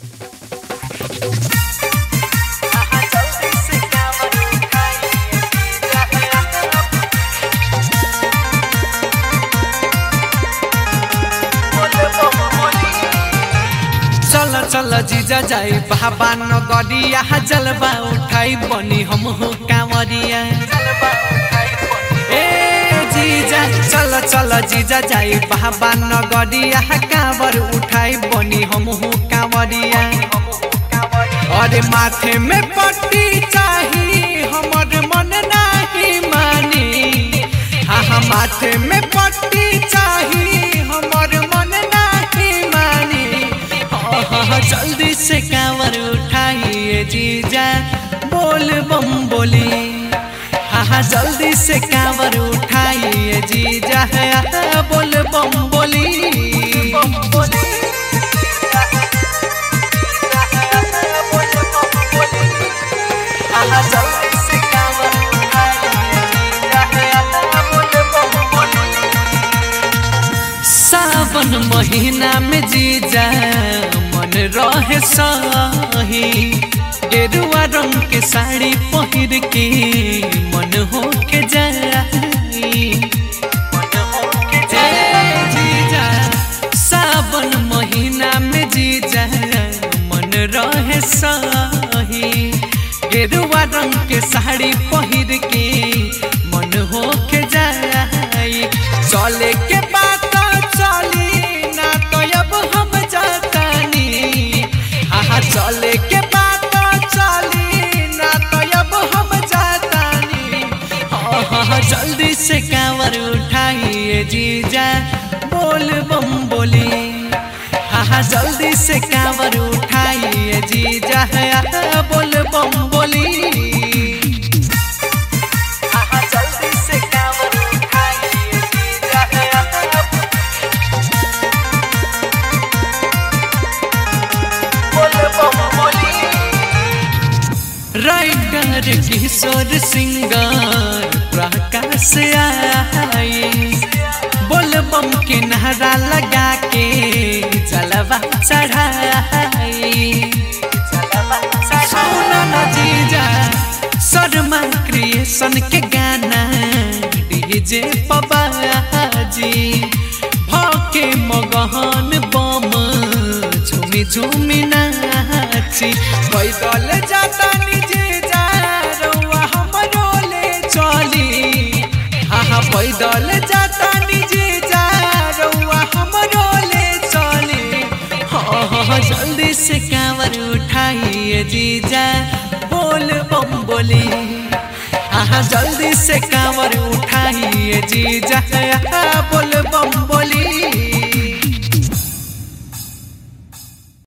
चल चल जीजा जाई बाबा नगरिया जलवा उठाई बनी हम हो कांवरिया ए जीजा चल चल जीजा जाई बाबा नगरिया कांवर उठाई बनी हम हो कांवरिया अरे माथे में पट्टी चाही हमर मन नाही मानी हाँ हाँ माथे में पट्टी चाही हमर मन नाही मानी हाँ हाँ हाँ, जल्दी से कांवर उठाइए जीजा बोल बम बोली हाँ हाँ जल्दी से कांवर उठाइए जीजा है बोल बम बोली सावन महीना में जीजा मन रहे सही गेरुआ रंग के साड़ी पहिर के मन हो के जाई ए जीजा सावन महीना में जीजा मन रहे सही गेरुआ रंग के साड़ी पहिर के मन हो के जाई चले के बात चली ना तो अब हम जातानी हाँ चले के बात चली ना तो अब हम जातानी हाँ हाँ हाँ, जल्दी से कांवर उठाइए जीजा बोल बम बोली हाँ हाँ जल्दी से कांवर उठाइए जीजा है बोल बम बोली जल्दी से कांवर उठाइए जीजा राइटर किशोर सिंगर प्रकाश आई बोल बम के नहरा लगा के जलवा चढ़ाई सोना ना जीजा शर्मा क्रिएशन के गाना डीजे पबाजी भके मगहन बम झूमी झूमी नाची पैदल जाता निजे जा रउआ हमरो ले चली हाँ हाँ पैदल जाता निजे जा रउआ हमरो ले चली हाँ हाँ हाँ, जल्दी से कांवर उठाइए जीजा बोल बम बोली हाँ हाँ जल्दी से कांवर उठाइए जीजा बोल बम